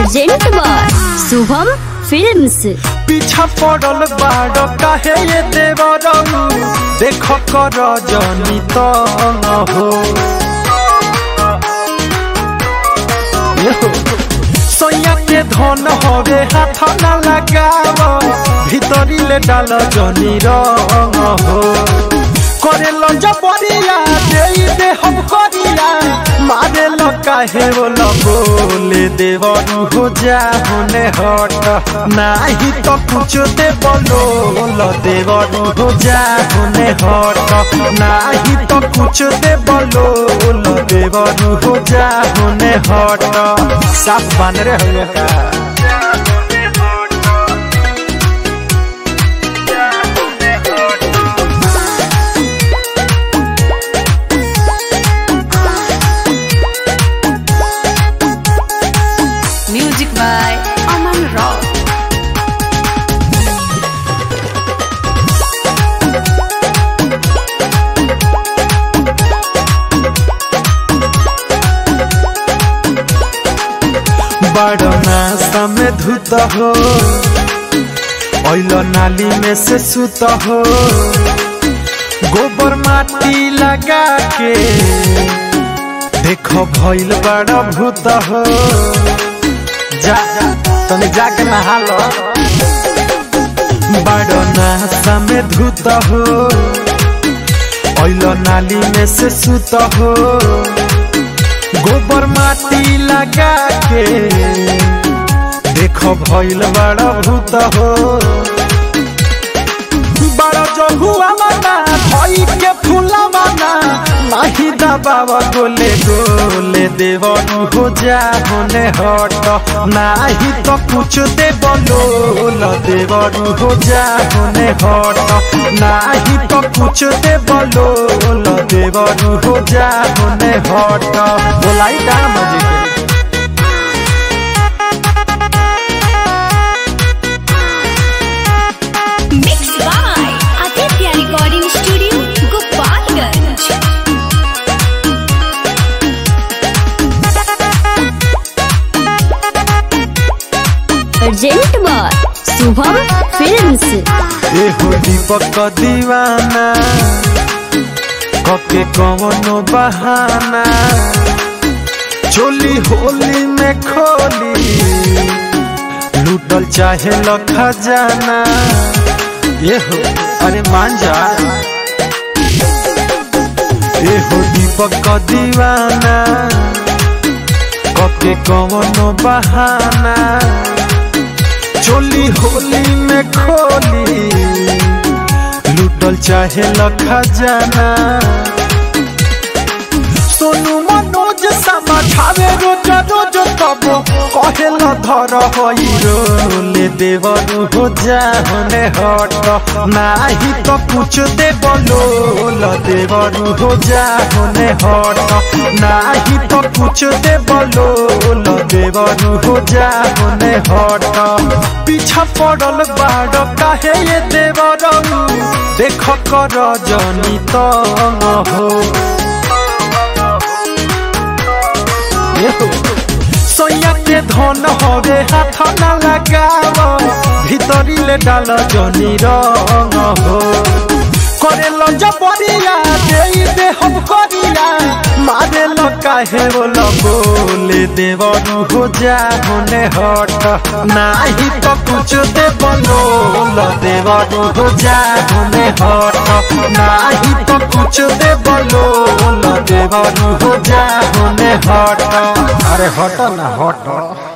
Present by Shubham films पीछा पड़ल बाड़ काहे ये देवरऊ देख कर जनी तंग हो ये हो। सोया के धन हवे हाथ न लगाव भीतरी ले डाल जनी रंग हो करे लो जबरिया दे दे हम करिया मारे लो काहे वो बोले देवरू हो जा होने हट नाही तो कुछ दे बोलो लो देवरू हो जा होने हट नाही तो कुछ दे बोलो लो देवरू हो जा होने हट साफ बन रहे हो का Music by Aman Rao. बड़ना समय धुत हो ओइलो नाली में से सुत हो गोबर माटी लगा के देखो भइल बड़ा भूत हो जा तने जाके नहा लो बड़ना समय धुत हो ओइलो नाली में से सुत हो गोबर माटी लगा के देखो भइल बड़ा भूत हो बड़ा जहुआ मना भई के फूला मना नाही दबावा गोले गोले देवरू हो जा होने हट नाही तो कुछ दे बोलो देवरू हो जा होने हट नाही तो कुछ दे बोलो देवरू हो जा होने हट बोलाई का मजे के mix by Aditya recording studio Gopalganj present by Shubham films ए हो दीपक दीवाना कके कवनो बहाना चोली होली में खोली लूटल चाहे ल खजाना ये हो अरे मान जा ए हो दीपक दीवाना कके कवनो बहाना चोली होली में खोली लूटल चाहे लखा जाना सोनू मनोज समझावे रोज रोज तब कहे ल धर होई रोले देवरू हो जा होने हट नाही तो कुछ दे बोलो ल देवरू हो जा होने हट नाही तो कुछ दे बोलो ल देवरू हो जा होने हट पीछा पड़ल बाड़ काहे ये देवरू देख कर जनी तंग हो सोया के धन हवे हाथ न लगाव भीतरी ले डाल जनी रंग हो करे ल जबरिया दे दे हम करिया मारे ल काहे वो बोले देवरू हो जा होने हट नाही तो कुछ दे बोलो ल देवरू हो जा होने हट नाही तो कुछ दे बोलो ल देवरू हो जा होने हट अरे हट ना हट